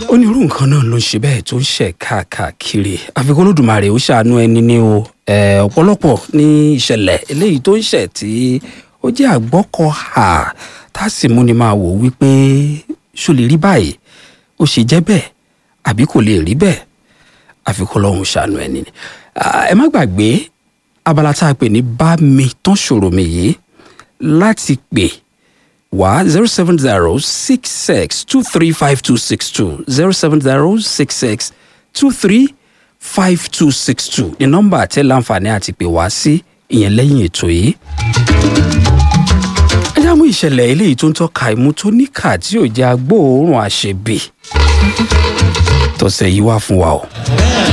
onírú nǹkan náà ló ń ṣe bẹ́ẹ̀ tó ń ṣẹ̀ káàkiri àfikún olódùmarè ó ṣàánú ẹni ní o eh, ọ̀pọ̀lọpọ̀ ní ìṣẹ̀lẹ̀ eléyìí tó ń ṣẹ̀ tí ó jẹ́ àgbọ́kọ̀ hà tá a sì múni máa wò wípé ṣó lè rí báyìí ó ṣe jẹ́ bẹ́ẹ̀ àbí kò lè rí bẹ́ẹ̀ àfikún ọlọ́run ṣàánú ẹni ni Ah, ẹ má gbàgbé abala tá a pè ní bá mi tán ṣòro mi yìí láti pè wá zero seven zero six six two three five two six two zero seven zero six six two three five two six two ní nọ́mbà àtẹ láǹfààní àti pè wá sí ìyẹn lẹ́yìn ètò yìí. ẹ já mú ìṣẹ̀lẹ̀ eléyìí tó ń tọ́ka ìmú tó níkà tí ò jẹ́ agbóòórùn àṣebì tọ̀sẹ̀ yìí wá fún wa o.